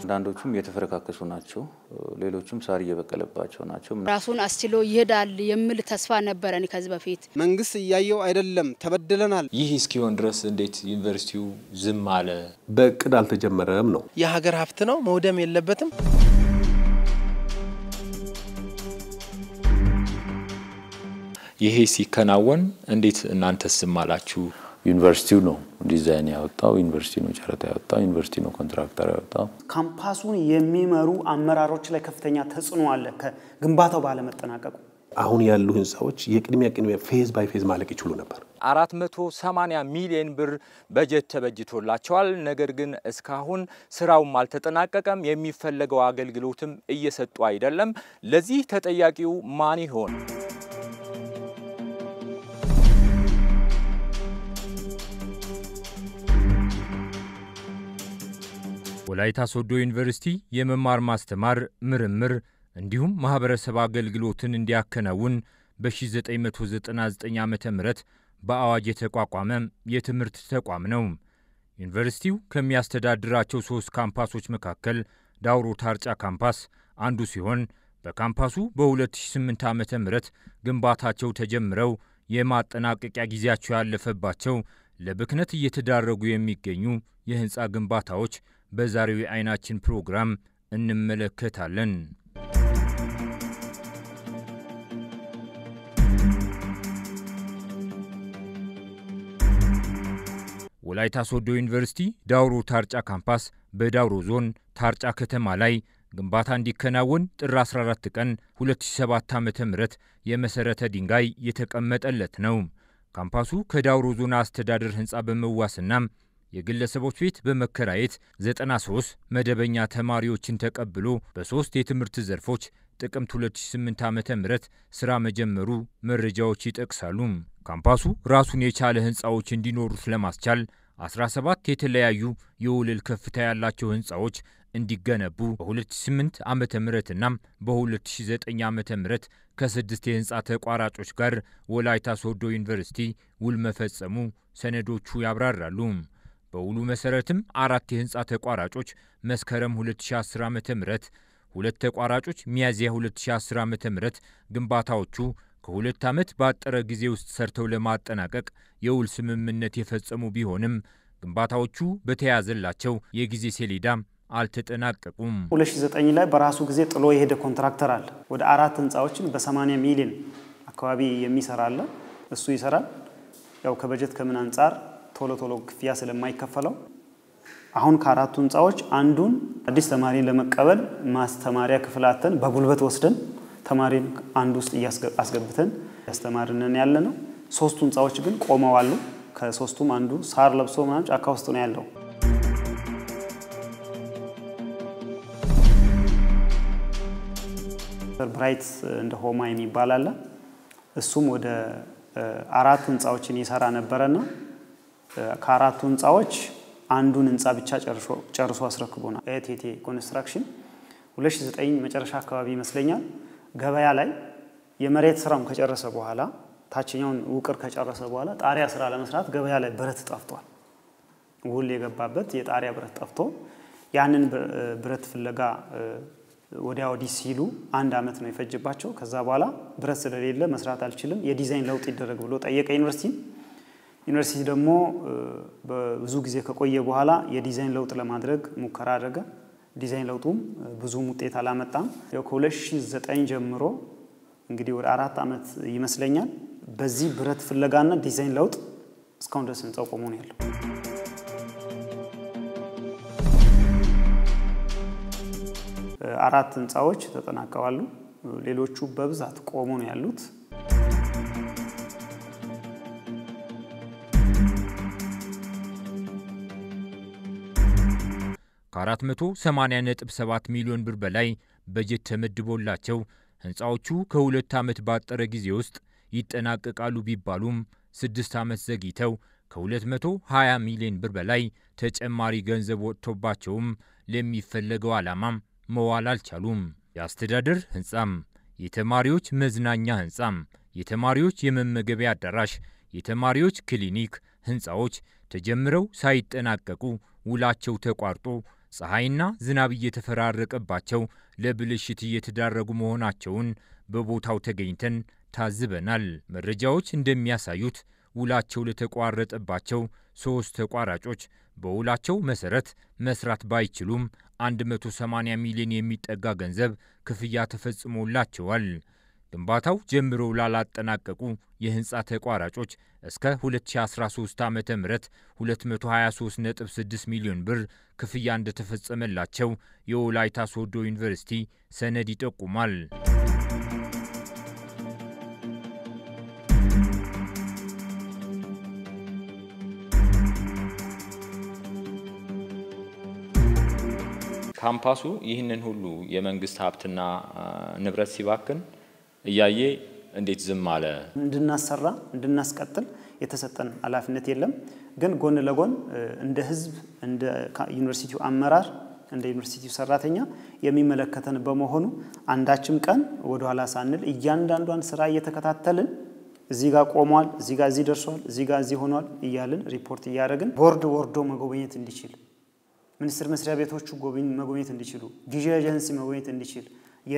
አንዳንዶቹም የተፈረካከሱ ናቸው፣ ሌሎቹም ሳር እየበቀለባቸው ናቸው። ራሱን አስችሎ ይሄዳል የሚል ተስፋ ነበረን ከዚህ በፊት። መንግስት እያየው አይደለም፣ ተበድለናል። ይህ እስኪሆን ድረስ እንዴት ዩኒቨርሲቲው ዝም አለ? በእቅድ አልተጀመረም ነው። የሀገር ሀብት ነው፣ መውደም የለበትም። ይሄ ሲከናወን እንዴት እናንተ ዝም አላችሁ? ዩኒቨርሲቲው ነው ዲዛይን ያወጣው፣ ዩኒቨርሲቲ ነው ጨረታ ያወጣው፣ ዩኒቨርሲቲ ነው ኮንትራክተር ያወጣው። ካምፓሱን የሚመሩ አመራሮች ላይ ከፍተኛ ተጽዕኖ አለ ከግንባታው ባለመጠናቀቁ። አሁን ያሉ ህንፃዎች የቅድሚያ ቅድሚያ ፌዝ ባይ ፌዝ ማለቅ ይችሉ ነበር። 480 ሚሊዮን ብር በጀት ተበጅቶላቸዋል። ነገር ግን እስካሁን ስራውም አልተጠናቀቀም፣ የሚፈለገው አገልግሎትም እየሰጡ አይደለም። ለዚህ ተጠያቂው ማን ይሆን? ወላይታ ሶዶ ዩኒቨርሲቲ የመማር ማስተማር ምርምር እንዲሁም ማህበረሰብ አገልግሎትን እንዲያከናውን በ1999 ዓ ም በአዋጅ የተቋቋመ የትምህርት ተቋም ነው። ዩኒቨርሲቲው ከሚያስተዳድራቸው ሶስት ካምፓሶች መካከል ዳውሮ ታርጫ ካምፓስ አንዱ ሲሆን በካምፓሱ በ2008 ዓ ም ግንባታቸው ተጀምረው የማጠናቀቂያ ጊዜያቸው ያለፈባቸው ለብክነት እየተዳረጉ የሚገኙ የህንፃ ግንባታዎች በዛሬው የዓይናችን ፕሮግራም እንመለከታለን። ወላይታ ሶዶ ዩኒቨርሲቲ ዳውሮ ታርጫ ካምፓስ በዳውሮ ዞን ታርጫ ከተማ ላይ ግንባታ እንዲከናወን ጥር 14 ቀን 2007 ዓ.ም የመሰረተ ድንጋይ የተቀመጠለት ነው። ካምፓሱ ከዳውሮ ዞን አስተዳደር ህንፃ በመዋስና የግለሰቦች ቤት በመከራየት 93 መደበኛ ተማሪዎችን ተቀብሎ በሶስት የትምህርት ዘርፎች ጥቅምት 2008 ዓ.ም ስራ መጀመሩ መረጃዎች ይጠቅሳሉ። ካምፓሱ ራሱን የቻለ ህንፃዎች እንዲኖሩት ለማስቻል 17 የተለያዩ የወለል ከፍታ ያላቸው ህንፃዎች እንዲገነቡ በ2008 ዓ ምና በ2009 ዓ ም ከስድስት የህንፃ ተቋራጮች ጋር ወላይታ ሶዶ ዩኒቨርሲቲ ውል መፈጸሙ ሰነዶቹ ያብራራሉ። በውሉ መሰረትም አራት የህንፃ ተቋራጮች መስከረም 2010 ዓ ም ሁለት ተቋራጮች ሚያዝያ 2010 ዓ ም ግንባታዎቹ ከሁለት ዓመት ባጠረ ጊዜ ውስጥ ሰርተው ለማጠናቀቅ የውል ስምምነት የፈጸሙ ቢሆንም ግንባታዎቹ በተያዘላቸው የጊዜ ሰሌዳ አልተጠናቀቁም። 2009 ላይ በራሱ ጊዜ ጥሎ የሄደ ኮንትራክተር አለ። ወደ አራት ህንፃዎችን በ80 ሚሊዮን አካባቢ የሚሰራ አለ። እሱ ይሰራል። ያው ከበጀት ከምን አንጻር ቶሎ ቶሎ ክፍያ ስለማይከፈለው አሁን ከአራቱ ህንፃዎች አንዱን አዲስ ተማሪ ለመቀበል ማስተማሪያ ክፍላተን በጉልበት ወስደን ተማሪን አንድ ውስጥ አስገብተን ያስተማርንን ያለ ነው። ሶስቱ ህንፃዎች ግን ቆመዋሉ። ከሶስቱም አንዱ ሳር ለብሶ ምናምን ጫካ ውስጥ ነው ያለው። ብራይት እንደ ሆማ የሚባል አለ። እሱም ወደ አራት ህንፃዎችን ይሰራ ነበረና ከአራቱ ህንፃዎች አንዱን ህንፃ ብቻ ጨርሶ አስረክቦናል። ኤቴቴ ኮንስትራክሽን 2009 መጨረሻ አካባቢ ይመስለኛል ገበያ ላይ የመሬት ስራውን ከጨረሰ በኋላ ታችኛውን ውቅር ከጨረሰ በኋላ ጣሪያ ስራ ለመስራት ገበያ ላይ ብረት ጠፍቷል። ውል የገባበት የጣሪያ ብረት ጠፍቶ ያንን ብረት ፍለጋ ወዲያ ወዲህ ሲሉ አንድ አመት ነው የፈጀባቸው። ከዛ በኋላ ብረት ስለሌለ መስራት አልችልም፣ የዲዛይን ለውጥ ይደረግ ብሎ ጠየቀ ዩኒቨርሲቲ። ዩኒቨርሲቲ ደግሞ በብዙ ጊዜ ከቆየ በኋላ የዲዛይን ለውጥ ለማድረግ ሙከራ አደረገ። ዲዛይን ለውጡም ብዙም ውጤት አላመጣም። ያው ከ2009 ጀምሮ እንግዲህ ወደ አራት ዓመት ይመስለኛል በዚህ ብረት ፍለጋና ዲዛይን ለውጥ እስካሁን ድረስ ህንፃው ቆሞ ነው ያለው። አራት ህንፃዎች ተጠናቀዋሉ። ሌሎቹ በብዛት ቆሞ ነው ያሉት። ከ480.7 ሚሊዮን ብር በላይ በጀት ተመድቦላቸው ህንፃዎቹ ከሁለት ዓመት ባጠረ ጊዜ ውስጥ ይጠናቀቃሉ ቢባሉም ስድስት ዓመት ዘግይተው ከ220 ሚሊዮን ብር በላይ ተጨማሪ ገንዘብ ወጥቶባቸውም ለሚፈለገው ዓላማም መዋል አልቻሉም። የአስተዳደር ህንፃም፣ የተማሪዎች መዝናኛ ህንፃም፣ የተማሪዎች የመመገቢያ አዳራሽ፣ የተማሪዎች ክሊኒክ ህንፃዎች ተጀምረው ሳይጠናቀቁ ውላቸው ተቋርጦ ፀሐይና ዝናብ እየተፈራረቀባቸው ለብልሽት እየተዳረጉ መሆናቸውን በቦታው ተገኝተን ታዝበናል። መረጃዎች እንደሚያሳዩት ውላቸው ለተቋረጠባቸው ሦስት ተቋራጮች በውላቸው መሰረት መስራት ባይችሉም 180 ሚሊዮን የሚጠጋ ገንዘብ ክፍያ ተፈጽሞላቸዋል። ግንባታው ጀምረው ላላጠናቀቁ የህንፃ ተቋራጮች እስከ 2013 ዓ ም 223.6 ሚሊዮን ብር ክፍያ እንደተፈጸመላቸው የወላይታ ሶዶ ዩኒቨርሲቲ ሰነድ ይጠቁማል። ካምፓሱ ይህንን ሁሉ የመንግስት ሀብትና ንብረት ሲባክን እያየ እንዴት ዝም አለ? እንድናሰራ እንድናስቀጥል የተሰጠን ኃላፊነት የለም። ግን ጎን ለጎን እንደ ህዝብ፣ እንደ ዩኒቨርሲቲው አመራር፣ እንደ ዩኒቨርሲቲው ሰራተኛ የሚመለከተን በመሆኑ አንዳችም ቀን ወደኋላ ሳንል እያንዳንዷን ስራ እየተከታተልን እዚህ ጋር ቆሟል፣ እዚህ ጋር እዚህ ደርሷል፣ እዚህ ጋር እዚህ ሆኗል እያልን ሪፖርት እያደረግን ቦርድ ወርዶ መጎብኘት እንዲችል ሚኒስቴር መስሪያ ቤቶቹ መጎብኘት እንዲችሉ ጊዜ ኤጀንሲ መጎብኘት እንዲችል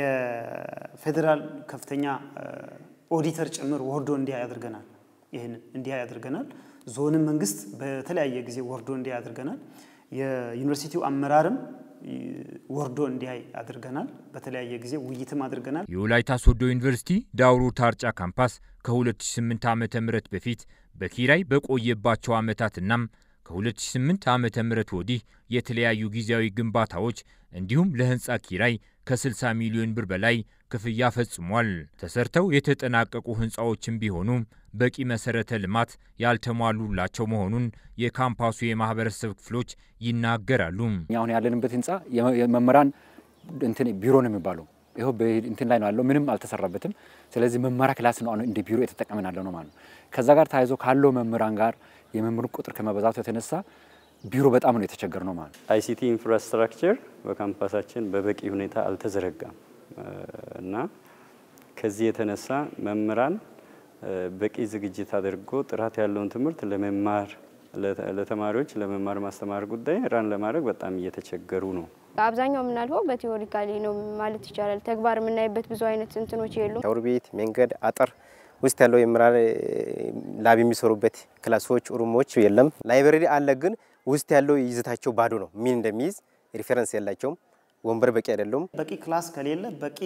የፌዴራል ከፍተኛ ኦዲተር ጭምር ወርዶ እንዲያ ያደርገናል። ይህንን እንዲያ ያደርገናል። ዞንም መንግስት በተለያየ ጊዜ ወርዶ እንዲያ ያደርገናል። የዩኒቨርሲቲው አመራርም ወርዶ እንዲያይ አድርገናል። በተለያየ ጊዜ ውይይትም አድርገናል። የወላይታ ሶዶ ዩኒቨርሲቲ ዳውሮ ታርጫ ካምፓስ ከ2008 ዓ ም በፊት በኪራይ በቆየባቸው ዓመታትናም ከ2008 ዓ ም ወዲህ የተለያዩ ጊዜያዊ ግንባታዎች እንዲሁም ለህንፃ ኪራይ ከ60 ሚሊዮን ብር በላይ ክፍያ ፈጽሟል። ተሰርተው የተጠናቀቁ ህንፃዎችም ቢሆኑ በቂ መሰረተ ልማት ያልተሟሉላቸው መሆኑን የካምፓሱ የማህበረሰብ ክፍሎች ይናገራሉ። አሁን ያለንበት ህንፃ የመምህራን እንትን ቢሮ ነው የሚባለው። ይኸው እንትን ላይ ነው ያለው፣ ምንም አልተሰራበትም። ስለዚህ መማሪያ ክላስ ነው እንደ ቢሮ የተጠቀምን ያለ ነው ማለት ነው። ከዛ ጋር ተያይዞ ካለው መምህራን ጋር የመምህሩ ቁጥር ከመበዛቱ የተነሳ ቢሮ በጣም ነው የተቸገር ነው ማለት ነው። አይሲቲ ኢንፍራስትራክቸር በካምፓሳችን በበቂ ሁኔታ አልተዘረጋም እና ከዚህ የተነሳ መምህራን በቂ ዝግጅት አድርጎ ጥራት ያለውን ትምህርት ለመማር ለተማሪዎች ለመማር ማስተማር ጉዳይ ራን ለማድረግ በጣም እየተቸገሩ ነው። አብዛኛው የምናልፈው በቴዎሪካሊ ነው ማለት ይቻላል። ተግባር የምናይበት ብዙ አይነት እንትኖች የሉም። ሻወር ቤት፣ መንገድ፣ አጥር ውስጥ ያለው የመምህራን ላብ የሚሰሩበት ክላሶች፣ ሩሞች የለም። ላይብረሪ አለ፣ ግን ውስጥ ያለው ይዘታቸው ባዶ ነው። ምን እንደሚይዝ ሪፈረንስ የላቸውም። ወንበር በቂ አይደለም። በቂ ክላስ ከሌለ በቂ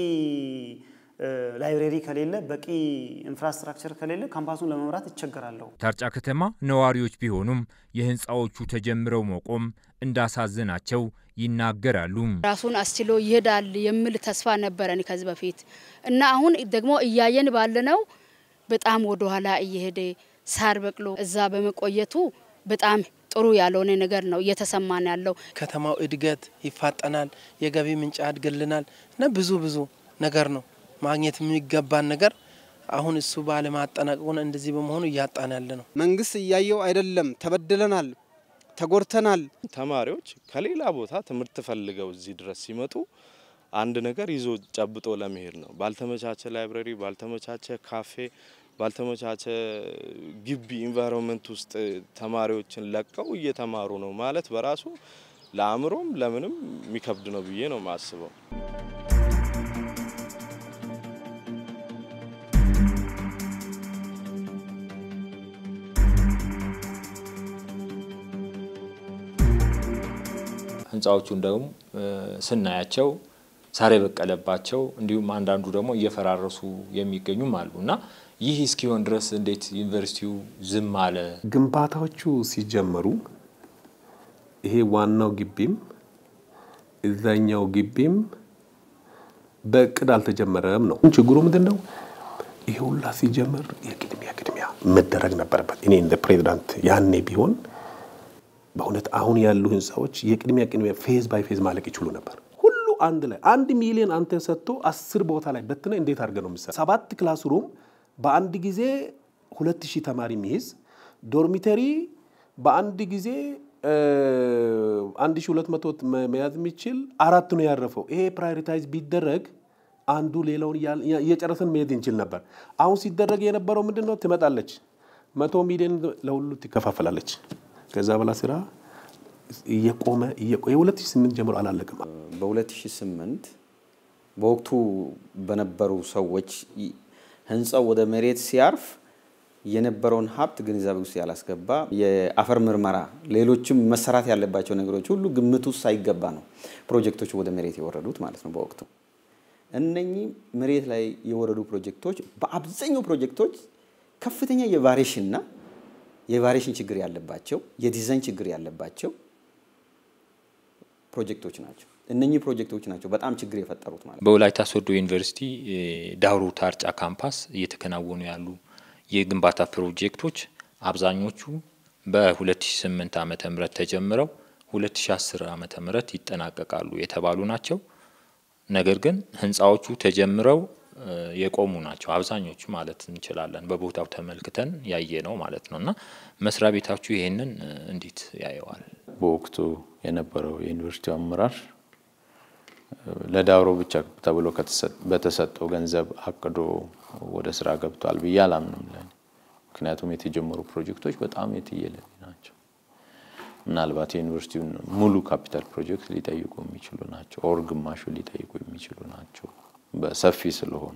ላይብሬሪ ከሌለ በቂ ኢንፍራስትራክቸር ከሌለ ካምፓሱን ለመምራት ይቸገራለሁ። ታርጫ ከተማ ነዋሪዎች ቢሆኑም የህንፃዎቹ ተጀምረው መቆም እንዳሳዘናቸው ይናገራሉ። ራሱን አስችሎ ይሄዳል የሚል ተስፋ ነበረን ከዚህ በፊት እና አሁን ደግሞ እያየን ባለነው በጣም ወደ ኋላ እየሄደ ሳር በቅሎ እዛ በመቆየቱ በጣም ጥሩ ያልሆነ ነገር ነው እየተሰማን ያለው። ከተማው እድገት ይፋጠናል፣ የገቢ ምንጭ ያድግልናል እና ብዙ ብዙ ነገር ነው ማግኘት የሚገባን ነገር አሁን እሱ ባለማጠናቀቁን እንደዚህ በመሆኑ እያጣን ያለ ነው። መንግስት እያየው አይደለም። ተበድለናል፣ ተጎድተናል። ተማሪዎች ከሌላ ቦታ ትምህርት ፈልገው እዚህ ድረስ ሲመጡ አንድ ነገር ይዞ ጨብጦ ለመሄድ ነው። ባልተመቻቸ ላይብረሪ፣ ባልተመቻቸ ካፌ፣ ባልተመቻቸ ግቢ ኢንቫይሮንመንት ውስጥ ተማሪዎችን ለቀው እየተማሩ ነው ማለት በራሱ ለአእምሮም ለምንም የሚከብድ ነው ብዬ ነው የማስበው። ህንፃዎቹን ደግሞ ስናያቸው ሳር የበቀለባቸው እንዲሁም አንዳንዱ ደግሞ እየፈራረሱ የሚገኙም አሉ እና ይህ እስኪሆን ድረስ እንዴት ዩኒቨርሲቲው ዝም አለ? ግንባታዎቹ ሲጀመሩ ይሄ ዋናው ግቢም እዛኛው ግቢም በእቅድ አልተጀመረም ነው ችግሩ። ምንድን ነው? ይሄ ሁላ ሲጀመር የቅድሚያ ቅድሚያ መደረግ ነበረበት። እኔ እንደ ፕሬዚዳንት ያኔ ቢሆን በእውነት አሁን ያሉ ህንፃዎች የቅድሚያ ቅድሚያ ፌዝ ባይ ፌዝ ማለቅ ይችሉ ነበር። ሁሉ አንድ ላይ አንድ ሚሊዮን አንተ ሰጥቶ አስር ቦታ ላይ በትነ እንዴት አድርገህ ነው የምትሰራው? ሰባት ክላስ ሩም በአንድ ጊዜ ሁለት ሺህ ተማሪ የሚይዝ ዶርሚተሪ በአንድ ጊዜ አንድ ሺህ ሁለት መቶ መያዝ የሚችል አራት ነው ያረፈው። ይሄ ፕራዮሪታይዝ ቢደረግ አንዱ ሌላውን እየጨረሰን መሄድ እንችል ነበር። አሁን ሲደረግ የነበረው ምንድን ነው? ትመጣለች፣ መቶ ሚሊዮን ለሁሉ ትከፋፈላለች። ከዛ በላ ስራ እየቆመ እየቆየ 2008 ጀምሮ አላለቅም። በ2008 በወቅቱ በነበሩ ሰዎች ህንፃው ወደ መሬት ሲያርፍ የነበረውን ሀብት ግንዛቤ ውስጥ ያላስገባ የአፈር ምርመራ፣ ሌሎችም መሰራት ያለባቸው ነገሮች ሁሉ ግምት ውስጥ ሳይገባ ነው ፕሮጀክቶች ወደ መሬት የወረዱት ማለት ነው። በወቅቱ እነኚህ መሬት ላይ የወረዱ ፕሮጀክቶች በአብዛኛው ፕሮጀክቶች ከፍተኛ የቫሪሽንና የቫሪሽን ችግር ያለባቸው የዲዛይን ችግር ያለባቸው ፕሮጀክቶች ናቸው። እነኚህ ፕሮጀክቶች ናቸው በጣም ችግር የፈጠሩት ማለት ነው። በወላይታ ሶዶ ዩኒቨርሲቲ ዳውሮ ታርጫ ካምፓስ እየተከናወኑ ያሉ የግንባታ ፕሮጀክቶች አብዛኞቹ በ2008 ዓመተ ምህረት ተጀምረው 2010 ዓመተ ምህረት ይጠናቀቃሉ የተባሉ ናቸው። ነገር ግን ህንፃዎቹ ተጀምረው የቆሙ ናቸው አብዛኞቹ ማለት እንችላለን። በቦታው ተመልክተን ያየ ነው ማለት ነው። እና መስሪያ ቤታችሁ ይሄንን እንዴት ያየዋል? በወቅቱ የነበረው የዩኒቨርሲቲው አመራር ለዳውሮ ብቻ ተብሎ በተሰጠው ገንዘብ አቅዶ ወደ ስራ ገብቷል ብዬ አላምንም። ለኔ ምክንያቱም የተጀመሩ ፕሮጀክቶች በጣም የትየለሌ ናቸው። ምናልባት የዩኒቨርሲቲውን ሙሉ ካፒታል ፕሮጀክት ሊጠይቁ የሚችሉ ናቸው፣ ኦር ግማሹ ሊጠይቁ የሚችሉ ናቸው በሰፊ ስለሆኑ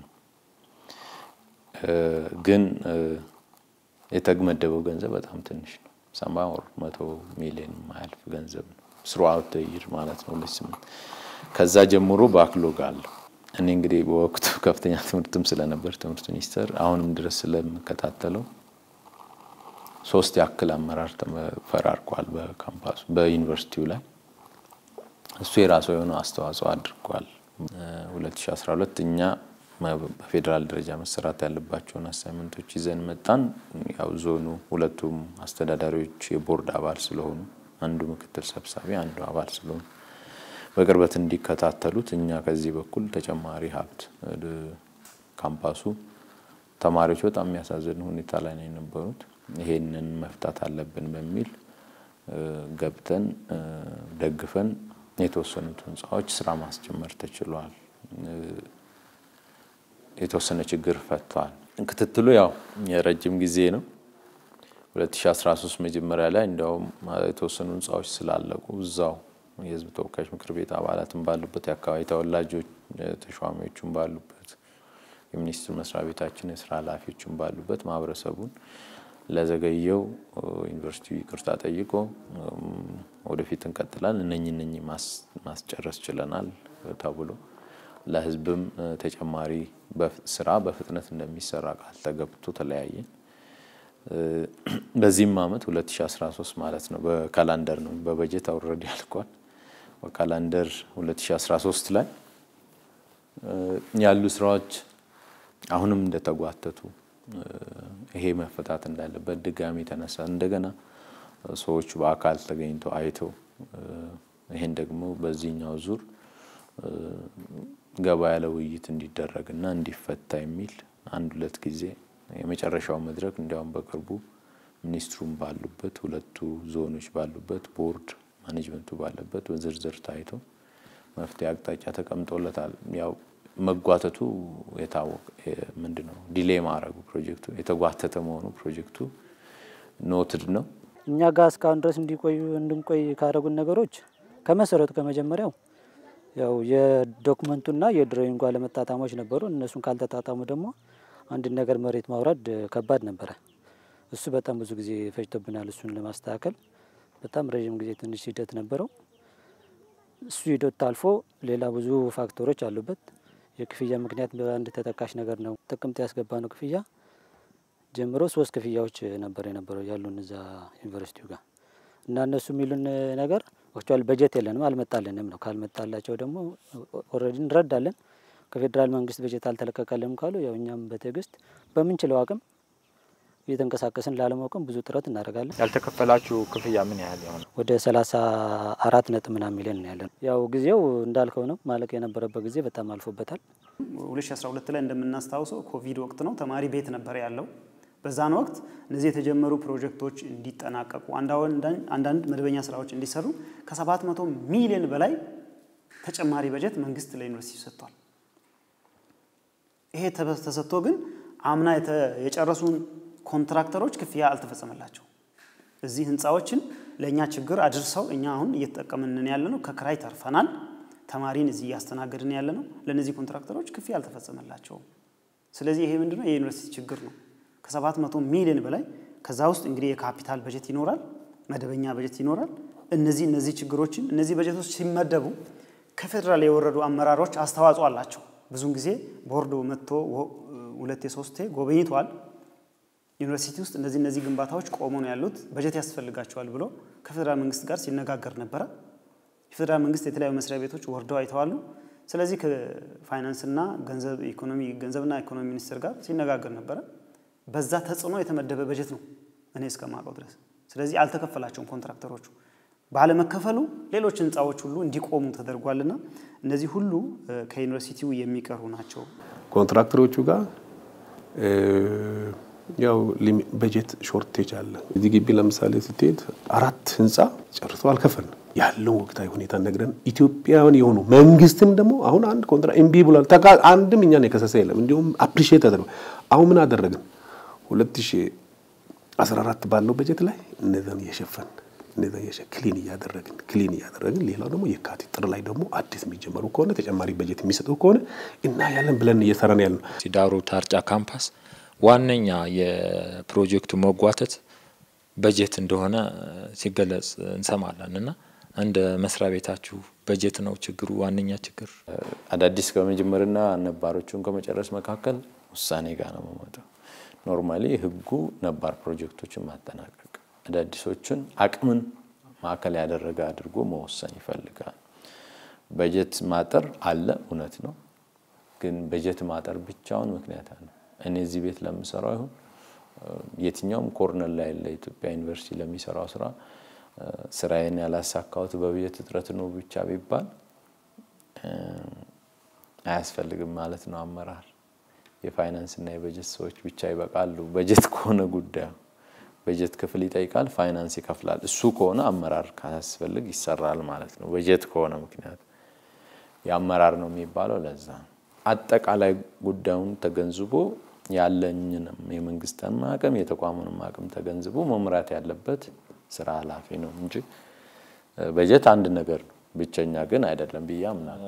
ግን የተመደበው ገንዘብ በጣም ትንሽ ነው። ሰማ ወር መቶ ሚሊዮን የማያልፍ ገንዘብ ነው ስሩአውት ተይር ማለት ነው ሁለት ስምንት ከዛ ጀምሮ ባክሎግ አለው። እኔ እንግዲህ በወቅቱ ከፍተኛ ትምህርትም ስለነበር ትምህርት ሚኒስቴር አሁንም ድረስ ስለምከታተለው ሶስት ያክል አመራር ተፈራርቋል በካምፓሱ በዩኒቨርሲቲው ላይ እሱ የራሱ የሆነ አስተዋጽኦ አድርጓል። 2012 እኛ በፌዴራል ደረጃ መሰራት ያለባቸውን አሳይመንቶች ይዘን መጣን። ያው ዞኑ ሁለቱም አስተዳዳሪዎች የቦርድ አባል ስለሆኑ አንዱ ምክትል ሰብሳቢ አንዱ አባል ስለሆኑ በቅርበት እንዲከታተሉት እኛ ከዚህ በኩል ተጨማሪ ሀብት ካምፓሱ ተማሪዎች በጣም የሚያሳዝን ሁኔታ ላይ ነው የነበሩት። ይሄንን መፍታት አለብን በሚል ገብተን ደግፈን የተወሰኑት ህንፃዎች ስራ ማስጀመር ተችሏል። የተወሰነ ችግር ፈቷል። ክትትሉ ያው የረጅም ጊዜ ነው። 2013 መጀመሪያ ላይ እንዲያውም የተወሰኑ ህንፃዎች ስላለቁ እዛው የህዝብ ተወካዮች ምክር ቤት አባላትን ባሉበት የአካባቢ ተወላጆች ተሿሚዎቹን ባሉበት የሚኒስትር መስሪያ ቤታችን የስራ ኃላፊዎችን ባሉበት ማህበረሰቡን ለዘገየው ዩኒቨርሲቲው ይቅርታ ጠይቆ ወደፊት እንቀጥላል እነኝ እነኝ ማስጨረስ ችለናል ተብሎ ለህዝብም ተጨማሪ ስራ በፍጥነት እንደሚሰራ ቃል ተገብቶ ተለያየ። በዚህም አመት 2013 ማለት ነው በካላንደር ነው በበጀት አውረድ ያልኳል። በካላንደር 2013 ላይ ያሉ ስራዎች አሁንም እንደተጓተቱ ይሄ መፈታት እንዳለበት ድጋሚ ተነሳ። እንደገና ሰዎቹ በአካል ተገኝተው አይተው ይሄን ደግሞ በዚህኛው ዙር ገባ ያለ ውይይት እንዲደረግና እንዲፈታ የሚል አንድ ሁለት ጊዜ የመጨረሻው መድረክ እንዲያውም በቅርቡ ሚኒስትሩም ባሉበት ሁለቱ ዞኖች ባሉበት ቦርድ ማኔጅመንቱ ባለበት በዝርዝር ታይቶ መፍትሄ አቅጣጫ ተቀምጦለታል። ያው መጓተቱ የታወቀ ምንድን ነው ዲሌ ማድረጉ ፕሮጀክቱ የተጓተተ መሆኑ ፕሮጀክቱ ኖትድ ነው። እኛ ጋር እስካሁን ድረስ እንዲቆዩ እንድንቆይ ካደረጉን ነገሮች ከመሰረቱ ከመጀመሪያው ያው የዶክመንቱና የድሮይንጉ አለመጣጣሞች ነበሩ። እነሱን ካልተጣጣሙ ደግሞ አንድን ነገር መሬት ማውረድ ከባድ ነበረ። እሱ በጣም ብዙ ጊዜ ፈጅቶብናል። እሱን ለማስተካከል በጣም ረዥም ጊዜ ትንሽ ሂደት ነበረው። እሱ ሂደት አልፎ ሌላ ብዙ ፋክተሮች አሉበት። የክፍያ ምክንያት በአንድ ተጠቃሽ ነገር ነው። ጥቅምት ያስገባ ነው ክፍያ ጀምሮ ሶስት ክፍያዎች ነበር የነበረው ያሉን እዛ ዩኒቨርሲቲው ጋር እና እነሱ የሚሉን ነገር አክቹዋሊ በጀት የለንም አልመጣልንም ነው። ካልመጣላቸው ደግሞ ኦልሬዲ እንረዳለን። ከፌዴራል መንግስት በጀት አልተለቀቀልንም ካሉ ያው እኛም በትዕግስት በምንችለው አቅም እየተንቀሳቀስን ላለማውቅም ብዙ ጥረት እናደርጋለን። ያልተከፈላችሁ ክፍያ ምን ያህል ይሆናል? ወደ ሰላሳ አራት ነጥብ ምናምን ሚሊዮን ነው ያለን። ያው ጊዜው እንዳልከው ነው ማለቅ የነበረበት ጊዜ በጣም አልፎበታል። 2012 ላይ እንደምናስታውሰው ኮቪድ ወቅት ነው። ተማሪ ቤት ነበር ያለው። በዛን ወቅት እነዚህ የተጀመሩ ፕሮጀክቶች እንዲጠናቀቁ አንዳንድ መደበኛ ስራዎች እንዲሰሩ ከ700 ሚሊዮን በላይ ተጨማሪ በጀት መንግስት ለዩኒቨርሲቲ ሰጥቷል። ይሄ ተሰጥቶ ግን አምና የጨረሱን ኮንትራክተሮች ክፍያ አልተፈጸመላቸው። እዚህ ህንፃዎችን ለእኛ ችግር አድርሰው እኛ አሁን እየተጠቀምን ያለ ነው። ከክራይ ተርፈናል። ተማሪን እዚህ እያስተናገድን ያለ ነው። ለእነዚህ ኮንትራክተሮች ክፍያ አልተፈጸመላቸውም። ስለዚህ ይሄ ምንድነው የዩኒቨርሲቲ ችግር ነው። ከሰባት መቶ ሚሊዮን በላይ ከዛ ውስጥ እንግዲህ የካፒታል በጀት ይኖራል፣ መደበኛ በጀት ይኖራል። እነዚህ እነዚህ ችግሮችን እነዚህ በጀቶች ሲመደቡ ከፌዴራል የወረዱ አመራሮች አስተዋጽኦ አላቸው። ብዙን ጊዜ ቦርዶ መጥቶ ሁለቴ ሶስቴ ጎበኝቷል። ዩኒቨርሲቲ ውስጥ እነዚህ እነዚህ ግንባታዎች ቆሞ ነው ያሉት፣ በጀት ያስፈልጋቸዋል ብሎ ከፌዴራል መንግስት ጋር ሲነጋገር ነበረ። የፌዴራል መንግስት የተለያዩ መስሪያ ቤቶች ወርደው አይተዋሉ። ስለዚህ ከፋይናንስና ገንዘብ ኢኮኖሚ ገንዘብና ኢኮኖሚ ሚኒስቴር ጋር ሲነጋገር ነበረ። በዛ ተጽዕኖ የተመደበ በጀት ነው እኔ እስከማውቀው ድረስ። ስለዚህ አልተከፈላቸውም ኮንትራክተሮቹ። ባለመከፈሉ ሌሎች ህንፃዎች ሁሉ እንዲቆሙ ተደርጓልና እነዚህ ሁሉ ከዩኒቨርሲቲው የሚቀሩ ናቸው። ኮንትራክተሮቹ ጋር ያው በጀት ሾርቴጅ አለ። እዚህ ግቢ ለምሳሌ ስትሄድ አራት ህንፃ ጨርሶ አልከፈልንም። ያለውን ወቅታዊ ሁኔታ ነግረን ኢትዮጵያውያን የሆኑ መንግስትም ደግሞ አሁን አንድ ኮንትራ እምቢ ብሏል። ተካ አንድም እኛን የከሰሰ የለም። እንዲሁም አፕሪሺየት ተደርጓል። አሁን ምን አደረግን? 2014 ባለው በጀት ላይ እነዛን እየሸፈን እነዛ ክሊን እያደረግን ክሊን እያደረግን ሌላው ደግሞ የካቲት ጥር ላይ ደግሞ አዲስ የሚጀመሩ ከሆነ ተጨማሪ በጀት የሚሰጡ ከሆነ እና ያለን ብለን እየሰራን ያለ ነው። ዳሮ ታርጫ ካምፓስ ዋነኛ የፕሮጀክቱ መጓተት በጀት እንደሆነ ሲገለጽ እንሰማለን እና እንደ መስሪያ ቤታችሁ በጀት ነው ችግሩ ዋነኛ ችግር? አዳዲስ ከመጀመርና ነባሮቹን ከመጨረስ መካከል ውሳኔ ጋር ነው የምመጣው። ኖርማሊ ህጉ ነባር ፕሮጀክቶችን ማጠናቀቅ፣ አዳዲሶችን አቅምን ማዕከል ያደረገ አድርጎ መወሰን ይፈልጋል። በጀት ማጠር አለ፣ እውነት ነው። ግን በጀት ማጠር ብቻውን ምክንያት አለ። እኔ እዚህ ቤት ለምሰራው ይሁን የትኛውም ኮርነር ላይ ለኢትዮጵያ ዩኒቨርሲቲ ለሚሰራው ስራ ስራዬን ያላሳካሁት በበጀት እጥረት ነው ብቻ ቢባል አያስፈልግም ማለት ነው። አመራር የፋይናንስና የበጀት ሰዎች ብቻ ይበቃሉ። በጀት ከሆነ ጉዳዩ በጀት ክፍል ይጠይቃል፣ ፋይናንስ ይከፍላል። እሱ ከሆነ አመራር ካያስፈልግ ይሰራል ማለት ነው። በጀት ከሆነ ምክንያት የአመራር ነው የሚባለው ለዛ ነው። አጠቃላይ ጉዳዩን ተገንዝቦ ያለኝንም የመንግስትን አቅም የተቋሙንም አቅም ተገንዝቦ መምራት ያለበት ስራ ኃላፊ ነው እንጂ በጀት አንድ ነገር ነው፣ ብቸኛ ግን አይደለም ብዬ አምናለሁ።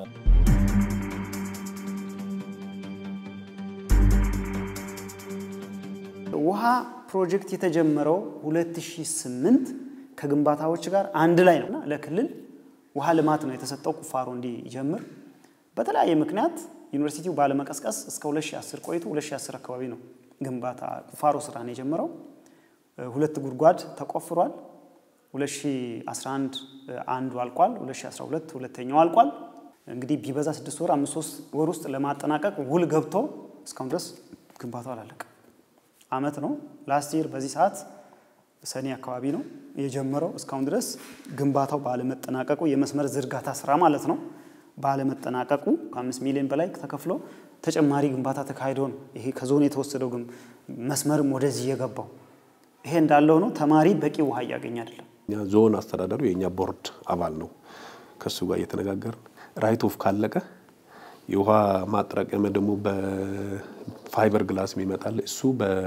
ውሃ ፕሮጀክት የተጀመረው 2008 ከግንባታዎች ጋር አንድ ላይ ነው። ለክልል ውሃ ልማት ነው የተሰጠው ቁፋሮ እንዲጀምር። በተለያየ ምክንያት ዩኒቨርሲቲው ባለመቀስቀስ እስከ 2010 ቆይቶ 2010 አካባቢ ነው ግንባታ ቁፋሮ ስራ ነው የጀመረው። ሁለት ጉድጓድ ተቆፍሯል። 2011 አንዱ አልቋል። 2012 ሁለተኛው አልቋል። እንግዲህ ቢበዛ ስድስት ወር አምስት ሶስት ወር ውስጥ ለማጠናቀቅ ውል ገብቶ እስካሁን ድረስ ግንባታው አላለቀ አመት ነው። ላስት ይር በዚህ ሰዓት ሰኔ አካባቢ ነው የጀመረው። እስካሁን ድረስ ግንባታው ባለመጠናቀቁ የመስመር ዝርጋታ ስራ ማለት ነው ባለመጠናቀቁ ከአምስት ሚሊዮን በላይ ተከፍሎ ተጨማሪ ግንባታ ተካሂዶ ነው ይሄ ከዞን የተወሰደው ግን መስመርም ወደዚህ የገባው። ይሄ እንዳለ ሆኖ ተማሪ በቂ ውሃ እያገኘ አይደለም። እኛ ዞን አስተዳደሩ የእኛ ቦርድ አባል ነው። ከሱ ጋር እየተነጋገርን ራይት ኦፍ ካለቀ የውሃ ማጠራቀሚያ ደግሞ በፋይበር ግላስ የሚመጣል እሱ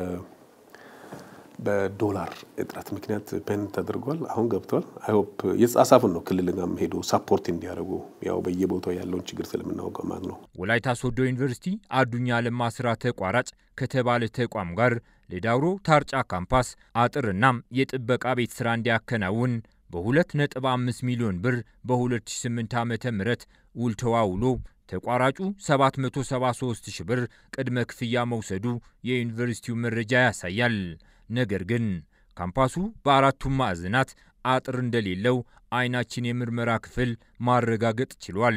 በዶላር እጥረት ምክንያት ፔን ተደርጓል። አሁን ገብቷል። አይሆፕ የተጻጻፍን ነው ክልል ጋርም ሄዶ ሳፖርት እንዲያደርጉ ያው በየቦታው ያለውን ችግር ስለምናውቀው ማለት ነው። ወላይታ ሶዶ ዩኒቨርሲቲ አዱኛ ለማ ስራ ተቋራጭ ከተባለ ተቋም ጋር ለዳውሮ ታርጫ ካምፓስ አጥርናም የጥበቃ ቤት ስራ እንዲያከናውን በ2.5 ሚሊዮን ብር በ2008 ዓ ም ውል ተዋውሎ ተቋራጩ 773 ሺህ ብር ቅድመ ክፍያ መውሰዱ የዩኒቨርሲቲው መረጃ ያሳያል። ነገር ግን ካምፓሱ በአራቱም ማዕዘናት አጥር እንደሌለው አይናችን የምርመራ ክፍል ማረጋገጥ ችሏል።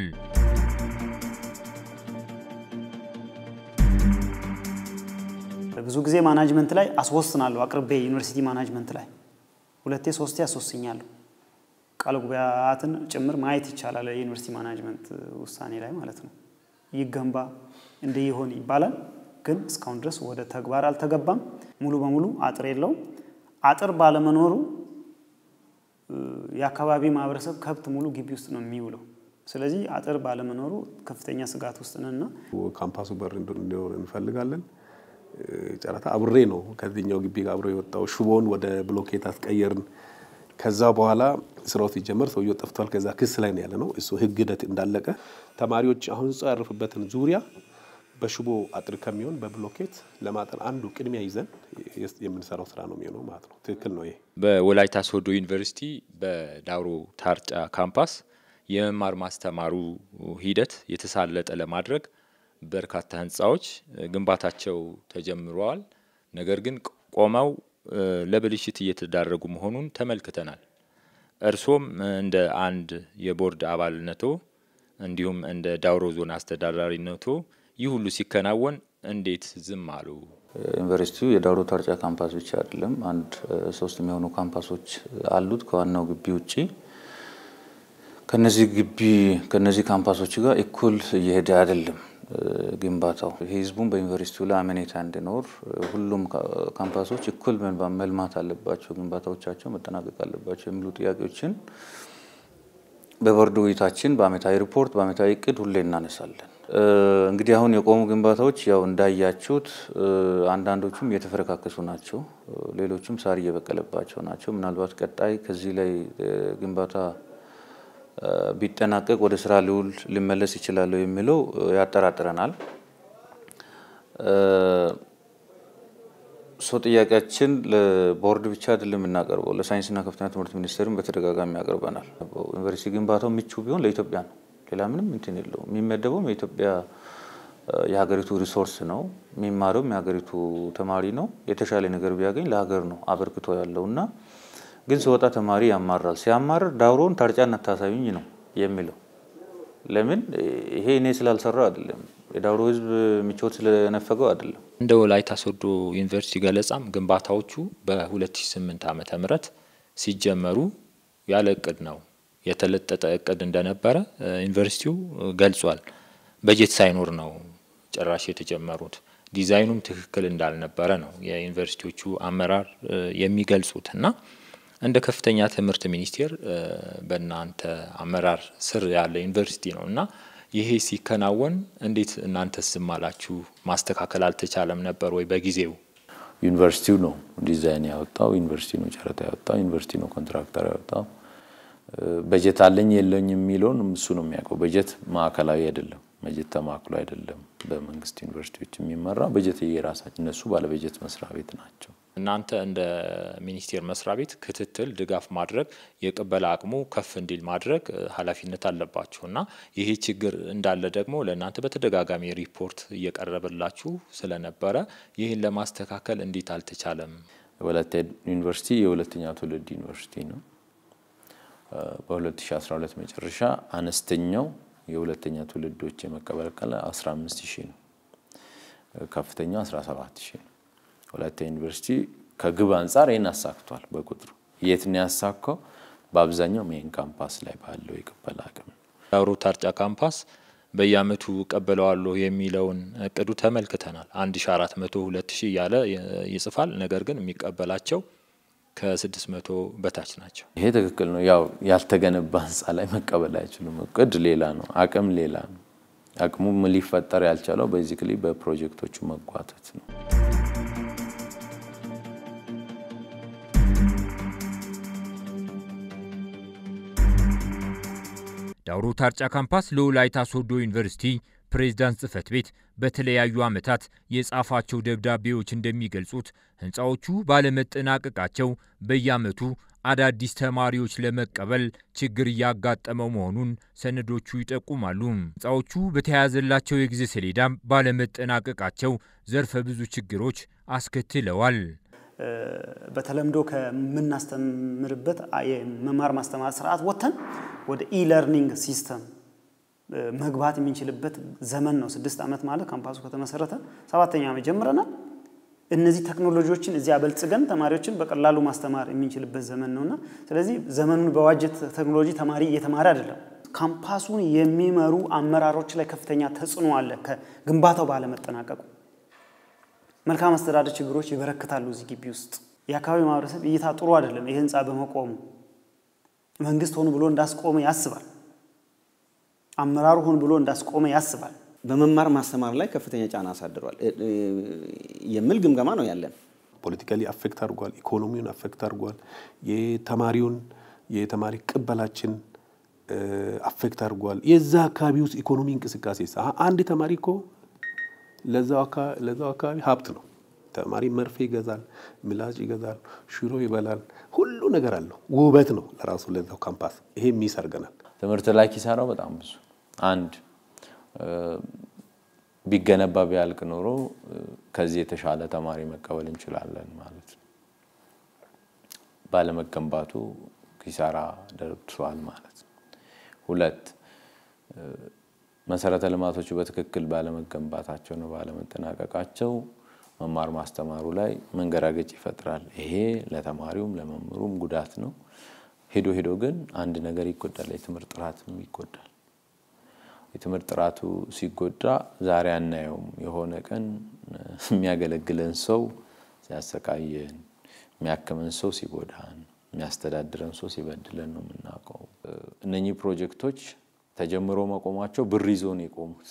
ብዙ ጊዜ ማናጅመንት ላይ አስወስናለሁ። አቅርቤ ዩኒቨርሲቲ ማናጅመንት ላይ ሁለቴ ሶስቴ አስወስኛለሁ። ቃለ ጉባኤያትን ጭምር ማየት ይቻላል። የዩኒቨርሲቲ ማናጅመንት ውሳኔ ላይ ማለት ነው። ይገንባ እንደ ይሆን ይባላል። ግን እስካሁን ድረስ ወደ ተግባር አልተገባም። ሙሉ በሙሉ አጥር የለውም። አጥር ባለመኖሩ የአካባቢ ማህበረሰብ ከብት ሙሉ ግቢ ውስጥ ነው የሚውለው። ስለዚህ አጥር ባለመኖሩ ከፍተኛ ስጋት ውስጥ ነንና ካምፓሱ በር እንዲኖር እንፈልጋለን። ጨረታ አብሬ ነው ከዚህኛው ግቢ ጋር አብሮ የወጣው። ሽቦን ወደ ብሎኬት አስቀየርን። ከዛ በኋላ ስራው ሲጀመር ሰውየው ጠፍቷል። ከዛ ክስ ላይ ነው ያለ ነው። እሱ ህግ ሂደት እንዳለቀ ተማሪዎች አሁን ህንጻው ያረፉበትን ዙሪያ በሽቦ አጥር ከሚሆን በብሎኬት ለማጠር አንዱ ቅድሚያ ይዘን የምንሰራው ስራ ነው የሚሆነው ማለት ነው። ትክክል ነው። ይሄ በወላይታ ሶዶ ዩኒቨርሲቲ በዳውሮ ታርጫ ካምፓስ የመማር ማስተማሩ ሂደት የተሳለጠ ለማድረግ በርካታ ህንፃዎች ግንባታቸው ተጀምረዋል። ነገር ግን ቆመው ለብልሽት እየተዳረጉ መሆኑን ተመልክተናል። እርሶም እንደ አንድ የቦርድ አባልነቶ እንዲሁም እንደ ዳውሮ ዞን አስተዳዳሪነቶ ይህ ሁሉ ሲከናወን እንዴት ዝም አሉ? ዩኒቨርሲቲው የዳውሮ ታርጫ ካምፓስ ብቻ አይደለም። አንድ ሶስት የሚሆኑ ካምፓሶች አሉት ከዋናው ግቢ ውጪ። ከነዚህ ግቢ ከነዚህ ካምፓሶች ጋር እኩል እየሄደ አይደለም ግንባታው። ህዝቡን በዩኒቨርሲቲው ላይ አመኔታ እንዲኖር ሁሉም ካምፓሶች እኩል መልማት አለባቸው፣ ግንባታዎቻቸው መጠናቀቅ አለባቸው የሚሉ ጥያቄዎችን በቦርድ ውይይታችን በአመታዊ ሪፖርት በአመታዊ እቅድ ሁሌ እናነሳለን። እንግዲህ አሁን የቆሙ ግንባታዎች ያው እንዳያችሁት አንዳንዶቹም እየተፈረካከሱ ናቸው፣ ሌሎቹም ሳር እየበቀለባቸው ናቸው። ምናልባት ቀጣይ ከዚህ ላይ ግንባታ ቢጠናቀቅ ወደ ስራ ሊውል ሊመለስ ይችላለሁ የሚለው ያጠራጥረናል። ሶ ጥያቄያችን ለቦርድ ብቻ አይደለም የምናቀርበው ለሳይንስና ከፍተኛ ትምህርት ሚኒስቴርም በተደጋጋሚ ያቀርበናል። ዩኒቨርሲቲ ግንባታው ምቹ ቢሆን ለኢትዮጵያ ነው፣ ሌላ ምንም እንትን የለውም። የሚመደበውም የኢትዮጵያ የሀገሪቱ ሪሶርስ ነው። የሚማረውም የሀገሪቱ ተማሪ ነው። የተሻለ ነገር ቢያገኝ ለሀገር ነው አበርክቶ ያለው እና ግን ሲወጣ ተማሪ ያማራል። ሲያማርር ዳውሮን ታርጫን አታሳዩኝ ነው የሚለው። ለምን ይሄ እኔ ስላልሰራው አይደለም፣ የዳውሮ ሕዝብ ምቾት ስለነፈገው አይደለም። እንደ ወላይታ ሶዶ ዩኒቨርሲቲ ገለጻም ግንባታዎቹ በ2008 ዓመተ ምህረት ሲጀመሩ ያለ እቅድ ነው የተለጠጠ እቅድ እንደነበረ ዩኒቨርሲቲው ገልጿል። በጀት ሳይኖር ነው ጭራሽ የተጀመሩት። ዲዛይኑም ትክክል እንዳልነበረ ነው የዩኒቨርሲቲዎቹ አመራር የሚገልጹት እና እንደ ከፍተኛ ትምህርት ሚኒስቴር በእናንተ አመራር ስር ያለ ዩኒቨርሲቲ ነው እና ይሄ ሲከናወን እንዴት እናንተ ዝም አላችሁ? ማስተካከል አልተቻለም ነበር ወይ በጊዜው? ዩኒቨርሲቲው ነው ዲዛይን ያወጣው፣ ዩኒቨርሲቲ ነው ጨረታ ያወጣው፣ ዩኒቨርሲቲ ነው ኮንትራክተር ያወጣው። በጀት አለኝ የለኝ የሚለውን እሱ ነው የሚያውቀው። በጀት ማዕከላዊ አይደለም፣ በጀት ተማክሎ አይደለም። በመንግስት ዩኒቨርሲቲዎች የሚመራ በጀት የራሳቸው እነሱ ባለበጀት መስሪያ ቤት ናቸው። እናንተ እንደ ሚኒስቴር መስሪያ ቤት ክትትል፣ ድጋፍ ማድረግ የቅበላ አቅሙ ከፍ እንዲል ማድረግ ኃላፊነት አለባችሁ እና ይሄ ችግር እንዳለ ደግሞ ለእናንተ በተደጋጋሚ ሪፖርት እየቀረበላችሁ ስለነበረ ይህን ለማስተካከል እንዴት አልተቻለም? ወላይታ ዩኒቨርሲቲ የሁለተኛ ትውልድ ዩኒቨርሲቲ ነው። በ2012 መጨረሻ አነስተኛው የሁለተኛ ትውልዶች የመቀበል ቀለ 15 ሺህ ነው። ከፍተኛው 17 ሺህ ነው። ወላይታ ዩኒቨርሲቲ ከግብ አንጻር ይህን አሳክቷል። በቁጥሩ የት ነው ያሳካው? በአብዛኛው ሜን ካምፓስ ላይ ባለው የቅበላ አቅም ዳውሮ ታርጫ ካምፓስ በየአመቱ እቀበለዋለሁ የሚለውን እቅዱ ተመልክተናል። 1400 2000 እያለ ይጽፋል። ነገር ግን የሚቀበላቸው ከ600 በታች ናቸው። ይሄ ትክክል ነው። ያው ያልተገነባ ህንፃ ላይ መቀበል አይችሉም። እቅድ ሌላ ነው፣ አቅም ሌላ ነው። አቅሙ ሊፈጠር ያልቻለው ቤዚክሊ በፕሮጀክቶቹ መጓተት ነው። ዳውሮ ታርጫ ካምፓስ ለወላይታ ሶዶ ዩኒቨርሲቲ ፕሬዝዳንት ጽህፈት ቤት በተለያዩ ዓመታት የጻፋቸው ደብዳቤዎች እንደሚገልጹት ህንፃዎቹ ባለመጠናቀቃቸው በየዓመቱ አዳዲስ ተማሪዎች ለመቀበል ችግር እያጋጠመው መሆኑን ሰነዶቹ ይጠቁማሉ። ህንፃዎቹ በተያያዘላቸው የጊዜ ሰሌዳም ባለመጠናቀቃቸው ዘርፈ ብዙ ችግሮች አስከትለዋል። በተለምዶ ከምናስተምርበት የመማር ማስተማር ስርዓት ወጥተን ወደ ኢለርኒንግ ሲስተም መግባት የምንችልበት ዘመን ነው። ስድስት ዓመት ማለት ካምፓሱ ከተመሰረተ ሰባተኛ ዓመት ጀምረናል። እነዚህ ቴክኖሎጂዎችን እዚያ አበልጽገን ተማሪዎችን በቀላሉ ማስተማር የምንችልበት ዘመን ነውና ስለዚህ ዘመኑን በዋጀ ቴክኖሎጂ ተማሪ እየተማረ አይደለም። ካምፓሱን የሚመሩ አመራሮች ላይ ከፍተኛ ተጽዕኖ አለ ከግንባታው ባለመጠናቀቁ። መልካም አስተዳደር ችግሮች ይበረክታሉ። እዚህ ግቢ ውስጥ የአካባቢ ማህበረሰብ እይታ ጥሩ አይደለም። ይህ ህንፃ በመቆሙ መንግስት ሆኑ ብሎ እንዳስቆመ ያስባል። አመራሩ ሆን ብሎ እንዳስቆመ ያስባል። በመማር ማስተማር ላይ ከፍተኛ ጫና አሳድሯል የሚል ግምገማ ነው ያለን። ፖለቲካሊ አፌክት አድርጓል። ኢኮኖሚውን አፌክት አድርጓል። የተማሪውን የተማሪ ቅበላችን አፌክት አድርጓል። የዛ አካባቢ ውስጥ ኢኮኖሚ እንቅስቃሴ አንድ ተማሪ እኮ ለዛው አካባቢ ሀብት ነው። ተማሪ መርፌ ይገዛል፣ ምላጭ ይገዛል፣ ሽሮ ይበላል፣ ሁሉ ነገር አለው። ውበት ነው ለራሱ ለዛው ካምፓስ። ይሄ ሚስ አድርገናል። ትምህርት ላይ ኪሳራው በጣም ብዙ አንድ ቢገነባ ቢያልቅ ኖሮ ከዚህ የተሻለ ተማሪ መቀበል እንችላለን ማለት ነው። ባለመገንባቱ ኪሳራ ደርሷል ማለት ነው። ሁለት መሰረተ ልማቶቹ በትክክል ባለመገንባታቸው ነው ባለመጠናቀቃቸው መማር ማስተማሩ ላይ መንገራገጭ ይፈጥራል። ይሄ ለተማሪውም ለመምህሩም ጉዳት ነው። ሄዶ ሄዶ ግን አንድ ነገር ይጎዳል፣ የትምህርት ጥራትም ይጎዳል። የትምህርት ጥራቱ ሲጎዳ ዛሬ አናየውም። የሆነ ቀን የሚያገለግለን ሰው ሲያሰቃየን፣ የሚያክመን ሰው ሲጎዳን፣ የሚያስተዳድረን ሰው ሲበድለን ነው የምናውቀው። እነኚህ ፕሮጀክቶች ተጀምሮ መቆማቸው ብር ይዞ ነው የቆሙት።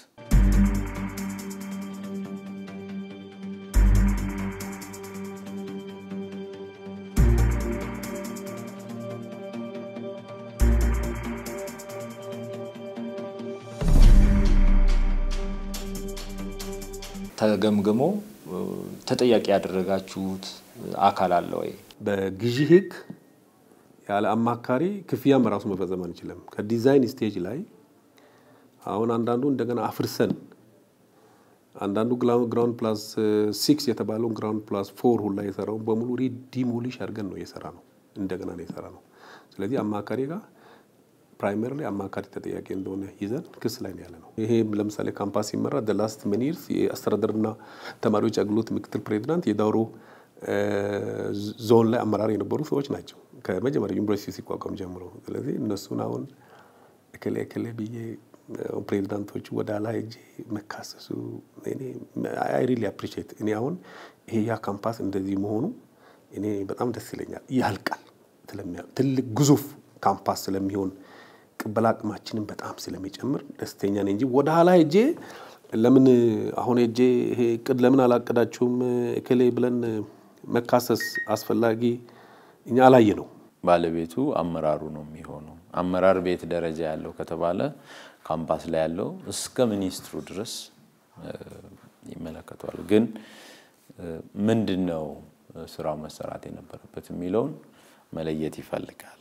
ተገምግሞ ተጠያቂ ያደረጋችሁት አካል አለ ወይ? በግዢ ህግ ያለ አማካሪ ክፍያም ራሱ መፈጸም አንችልም። ከዲዛይን ስቴጅ ላይ አሁን አንዳንዱ እንደገና አፍርሰን አንዳንዱ ግራውንድ ፕላስ ሲክስ የተባለውን ግራውንድ ፕላስ ፎር ሁላ የሰራውን በሙሉ ዲሞሊሽ አድርገን ነው የሰራ ነው እንደገና ነው የሰራ ነው። ስለዚህ አማካሪ ጋር ፕራይመሪ አማካሪ ተጠያቂ እንደሆነ ይዘን ክስ ላይ ነው ያለ ነው። ይሄ ለምሳሌ ካምፓስ ሲመራ ላስት ሚኒርስ የአስተዳደርና ተማሪዎች አገልግሎት ምክትል ፕሬዚዳንት የዳውሮ ዞን ላይ አመራር የነበሩ ሰዎች ናቸው ከመጀመሪያ ዩኒቨርሲቲ ሲቋቋም ጀምሮ። ስለዚህ እነሱን አሁን እክሌ እክሌ ብዬ ፕሬዚዳንቶቹ ወደ ኋላ ሄጄ መካሰሱ አይ ሪሊ አፕሪሺየት እኔ አሁን ይሄ ያ ካምፓስ እንደዚህ መሆኑ እኔ በጣም ደስ ይለኛል። ያልቃል ትልቅ ግዙፍ ካምፓስ ስለሚሆን ቅበላ አቅማችንን በጣም ስለሚጨምር ደስተኛ ነኝ እንጂ ወደ ኋላ ሄጄ ለምን አሁን ሄጄ ይሄ እቅድ ለምን አላቀዳችሁም እክሌ ብለን መካሰስ አስፈላጊ እኛ አላየ ነው። ባለቤቱ አመራሩ ነው የሚሆነው። አመራር ቤት ደረጃ ያለው ከተባለ ካምፓስ ላይ ያለው እስከ ሚኒስትሩ ድረስ ይመለከተዋል። ግን ምንድን ነው ስራው መሰራት የነበረበት የሚለውን መለየት ይፈልጋል።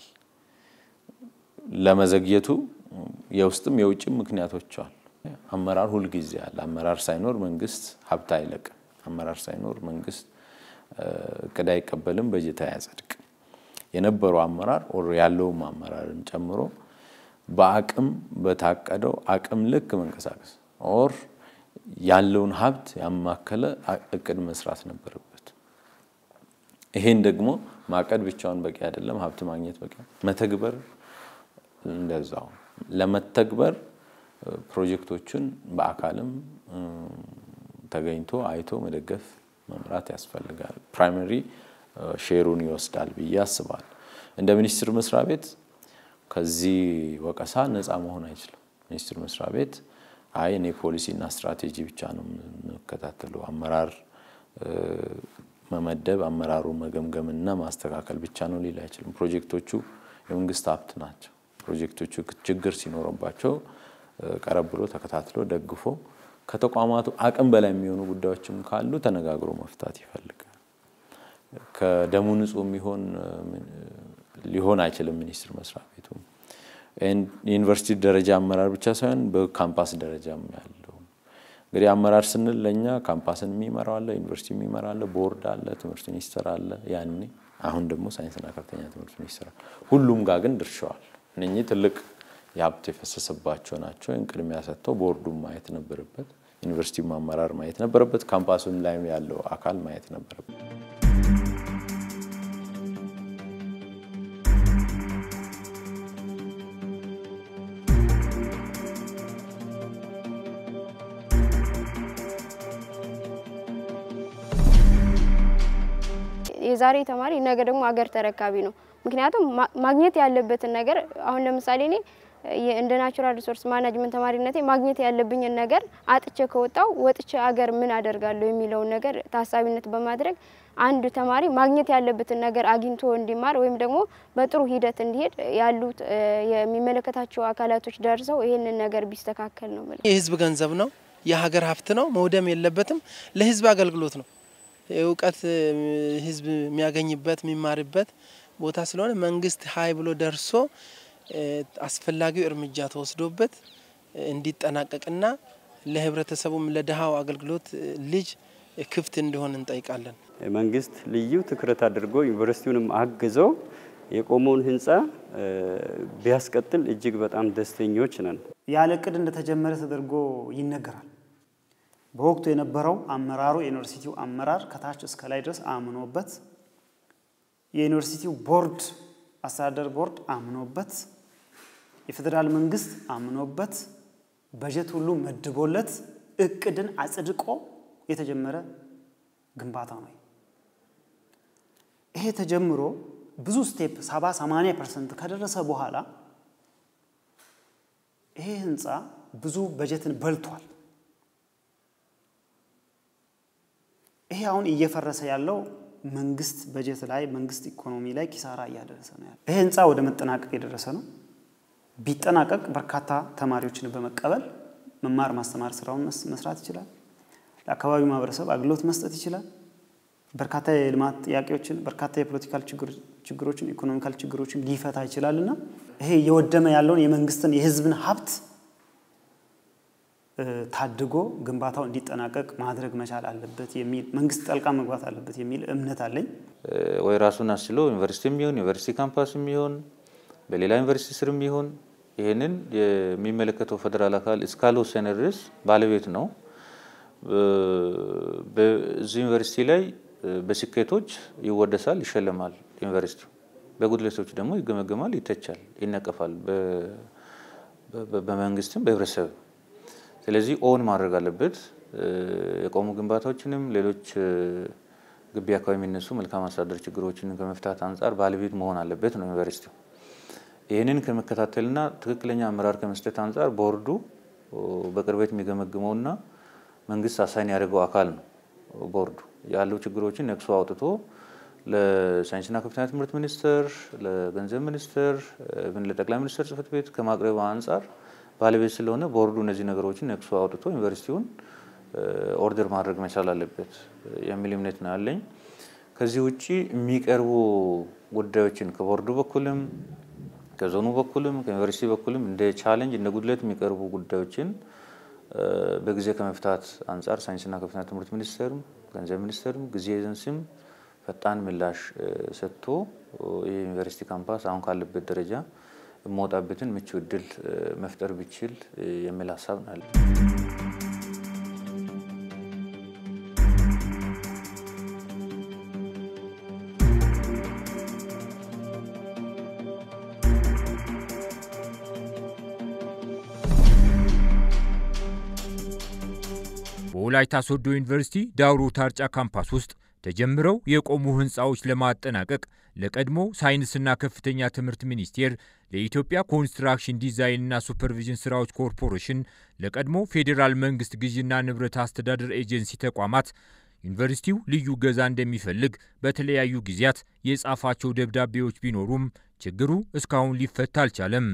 ለመዘግየቱ የውስጥም የውጭም ምክንያቶች አሉ። አመራር ሁልጊዜ አለ። አመራር ሳይኖር መንግስት ሀብት አይለቅም። አመራር ሳይኖር መንግስት እቅድ አይቀበልም፣ በጀት አያጸድቅም። የነበረው አመራር ኦር ያለውም አመራርን ጨምሮ በአቅም በታቀደው አቅም ልክ መንቀሳቀስ ኦር ያለውን ሀብት ያማከለ እቅድ መስራት ነበረበት። ይሄን ደግሞ ማቀድ ብቻውን በቂ አይደለም። ሀብት ማግኘት በቂ መተግበር እንደዛው ለመተግበር ፕሮጀክቶችን በአካልም ተገኝቶ አይቶ መደገፍ መምራት ያስፈልጋል። ፕራይመሪ ሼሩን ይወስዳል ብዬ አስባል። እንደ ሚኒስቴር መስሪያ ቤት ከዚህ ወቀሳ ነፃ መሆን አይችልም። ሚኒስቴር መስሪያ ቤት አይ እኔ ፖሊሲና ስትራቴጂ ብቻ ነው የምከታተለው አመራር መመደብ አመራሩ መገምገምና ማስተካከል ብቻ ነው ሊል አይችልም። ፕሮጀክቶቹ የመንግስት ሀብት ናቸው። ፕሮጀክቶቹ ችግር ሲኖርባቸው ቀረብ ብሎ ተከታትሎ ደግፎ ከተቋማቱ አቅም በላይ የሚሆኑ ጉዳዮችም ካሉ ተነጋግሮ መፍታት ይፈልጋል። ከደሙ ንጹህ የሚሆን ሊሆን አይችልም ሚኒስቴር መስሪያ ቤቱ። የዩኒቨርሲቲ ደረጃ አመራር ብቻ ሳይሆን በካምፓስ ደረጃም ያለው እንግዲህ አመራር ስንል ለእኛ ካምፓስን የሚመራው አለ፣ ዩኒቨርሲቲ የሚመራ አለ፣ ቦርድ አለ፣ ትምህርት ሚኒስቴር አለ። ያኔ አሁን ደግሞ ሳይንስና ከፍተኛ ትምህርት ሚኒስቴር ሁሉም ጋር ግን ድርሻዋል። እነኚህ ትልቅ የሀብት የፈሰሰባቸው ናቸው። ይህን ቅድሚያ ሰጥተው ቦርዱን ማየት ነበረበት፣ ዩኒቨርሲቲው አመራር ማየት ነበረበት፣ ካምፓሱን ላይ ያለው አካል ማየት ነበረበት። የዛሬ ተማሪ ነገ ደግሞ አገር ተረካቢ ነው። ምክንያቱም ማግኘት ያለበትን ነገር አሁን ለምሳሌ እኔ እንደ ናቹራል ሪሶርስ ማናጅመንት ተማሪነቴ ማግኘት ያለብኝን ነገር አጥቼ ከወጣው ወጥቼ አገር ምን አደርጋለሁ የሚለውን ነገር ታሳቢነት በማድረግ አንድ ተማሪ ማግኘት ያለበትን ነገር አግኝቶ እንዲማር ወይም ደግሞ በጥሩ ሂደት እንዲሄድ ያሉት የሚመለከታቸው አካላቶች ደርሰው ይህንን ነገር ቢስተካከል ነው። የህዝብ ገንዘብ ነው፣ የሀገር ሀብት ነው፣ መውደም የለበትም። ለህዝብ አገልግሎት ነው። እውቀት ህዝብ የሚያገኝበት የሚማርበት ቦታ ስለሆነ መንግስት ሀይ ብሎ ደርሶ አስፈላጊው እርምጃ ተወስዶበት እንዲጠናቀቅና ለህብረተሰቡም ለድሃው አገልግሎት ልጅ ክፍት እንዲሆን እንጠይቃለን። መንግስት ልዩ ትኩረት አድርጎ ዩኒቨርሲቲውንም አግዘው የቆመውን ህንፃ ቢያስቀጥል እጅግ በጣም ደስተኞች ነን። ያለ እቅድ እንደተጀመረ ተደርጎ ይነገራል። በወቅቱ የነበረው አመራሩ የዩኒቨርሲቲው አመራር ከታች እስከ ላይ ድረስ አምኖበት የዩኒቨርሲቲው ቦርድ አስተዳደር ቦርድ አምኖበት የፌዴራል መንግስት አምኖበት በጀት ሁሉ መድቦለት እቅድን አጽድቆ የተጀመረ ግንባታ ነው። ይሄ ተጀምሮ ብዙ ስቴፕ ሰባ ሰማንያ ፐርሰንት ከደረሰ በኋላ ይሄ ህንፃ ብዙ በጀትን በልቷል። ይሄ አሁን እየፈረሰ ያለው መንግስት በጀት ላይ መንግስት ኢኮኖሚ ላይ ኪሳራ እያደረሰ ነው ያለው። ይሄ ህንፃ ወደ መጠናቀቅ የደረሰ ነው። ቢጠናቀቅ በርካታ ተማሪዎችን በመቀበል መማር ማስተማር ስራውን መስራት ይችላል። ለአካባቢው ማህበረሰብ አገልግሎት መስጠት ይችላል። በርካታ የልማት ጥያቄዎችን፣ በርካታ የፖለቲካል ችግሮችን፣ ኢኮኖሚካል ችግሮችን ሊፈታ ይችላል እና ይሄ እየወደመ ያለውን የመንግስትን የህዝብን ሀብት ታድጎ ግንባታው እንዲጠናቀቅ ማድረግ መቻል አለበት የሚል መንግስት ጠልቃ መግባት አለበት የሚል እምነት አለኝ። ወይ ራሱን አስችሎ ዩኒቨርሲቲ የሚሆን ዩኒቨርሲቲ ካምፓስ የሚሆን በሌላ ዩኒቨርሲቲ ስር የሚሆን ይህንን የሚመለከተው ፌዴራል አካል እስካልወሰነ ድረስ ባለቤት ነው። በዚህ ዩኒቨርሲቲ ላይ በስኬቶች ይወደሳል፣ ይሸለማል። ዩኒቨርሲቲው በጉድለቶች ደግሞ ይገመገማል፣ ይተቻል፣ ይነቀፋል በመንግስትም በህብረተሰብ ስለዚህ ኦን ማድረግ አለበት። የቆሙ ግንባታዎችንም ሌሎች ግቢ አካባቢ የሚነሱ መልካም አስተዳደር ችግሮችን ከመፍታት አንጻር ባለቤት መሆን አለበት ነው ዩኒቨርሲቲው። ይህንን ከመከታተልና ትክክለኛ አመራር ከመስጠት አንጻር ቦርዱ በቅርበት የሚገመግመውና መንግስት አሳይን ያደርገው አካል ነው። ቦርዱ ያሉ ችግሮችን ነቅሶ አውጥቶ ለሳይንስና ከፍተኛ ትምህርት ሚኒስቴር፣ ለገንዘብ ሚኒስቴር፣ ለጠቅላይ ሚኒስትር ጽህፈት ቤት ከማቅረብ አንጻር ባለቤት ስለሆነ ቦርዱ እነዚህ ነገሮችን ነቅሶ አውጥቶ ዩኒቨርሲቲውን ኦርደር ማድረግ መቻል አለበት የሚል እምነት ነው ያለኝ። ከዚህ ውጭ የሚቀርቡ ጉዳዮችን ከቦርዱ በኩልም ከዞኑ በኩልም ከዩኒቨርሲቲ በኩልም እንደ ቻሌንጅ እንደ ጉድለት የሚቀርቡ ጉዳዮችን በጊዜ ከመፍታት አንጻር ሳይንስና ከፍተኛ ትምህርት ሚኒስቴርም ገንዘብ ሚኒስቴርም ጊዜ ኤጀንሲም ፈጣን ምላሽ ሰጥቶ የዩኒቨርሲቲ ካምፓስ አሁን ካለበት ደረጃ የምወጣበትን ምቹ እድል መፍጠር ቢችል የሚል ሀሳብ ነው ያለ። በወላይታ ሶዶ ዩኒቨርሲቲ ዳውሮ ታርጫ ካምፓስ ውስጥ ተጀምረው የቆሙ ህንፃዎች ለማጠናቀቅ ለቀድሞ ሳይንስና ከፍተኛ ትምህርት ሚኒስቴር፣ ለኢትዮጵያ ኮንስትራክሽን ዲዛይንና ሱፐርቪዥን ስራዎች ኮርፖሬሽን፣ ለቀድሞ ፌዴራል መንግስት ግዥና ንብረት አስተዳደር ኤጀንሲ ተቋማት ዩኒቨርሲቲው ልዩ ገዛ እንደሚፈልግ በተለያዩ ጊዜያት የጻፋቸው ደብዳቤዎች ቢኖሩም ችግሩ እስካሁን ሊፈታ አልቻለም።